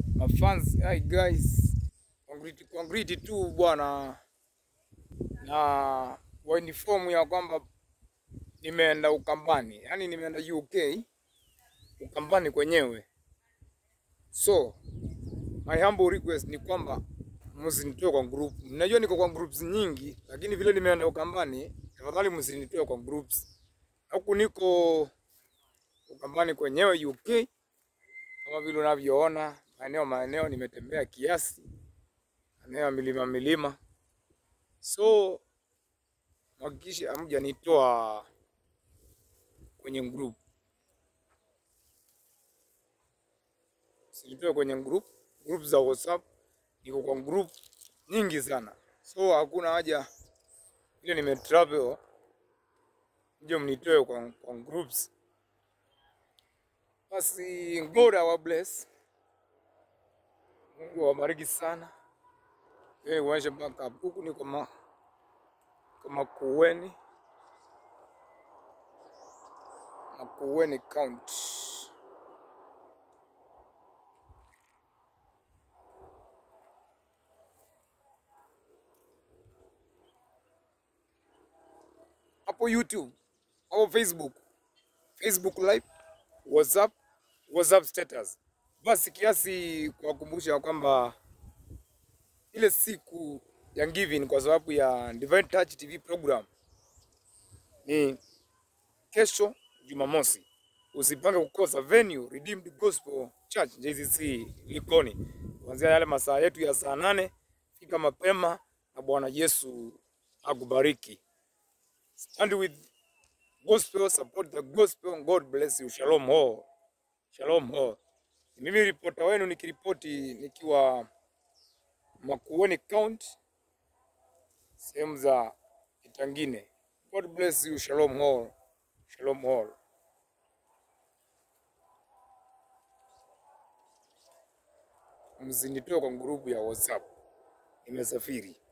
mafans hi guys, congreti congreti tu bwana, na wainifomu ya kwamba nimeenda Ukambani, yaani nimeenda UK Ukambani kwenyewe. So my humble request ni kwamba msinitoe kwa group. Najua niko kwa groups nyingi, lakini vile nimeenda Ukambani, tafadhali msinitoe kwa groups. Huku niko Ukambani kwenyewe UK, kama vile unavyoona maeneo maeneo, nimetembea kiasi maeneo ya milima milima, so hakikisha hamjanitoa kwenye group, sinitoe kwenye group group za WhatsApp. Niko kwa group nyingi sana, so hakuna haja ile nimetravel ndio mnitoe kwa, kwa groups. Basi God awa bless, Mungu awabariki sana. Yeye uache mpaka huku niko ma kama Makueni, Makueni County. Hapo YouTube au Facebook, Facebook live, WhatsApp, WhatsApp status. Basi kiasi kuwakumbusha kwamba ile siku ya giving kwa sababu ya Divine Touch TV program ni kesho Jumamosi. Usipange kukosa venue Redeemed Gospel Church JCC Likoni, kuanzia yale masaa yetu ya saa nane. Fika mapema na Bwana Yesu akubariki. Stand with gospel, support the gospel. God bless you. Shalom all. Shalom all. Mimi ripota wenu nikiripoti nikiwa Makueni County, sehemu za Kitangine. God bless you. Shalom all. Shalom all. Msinitoe kwa grupu ya WhatsApp. Nimesafiri.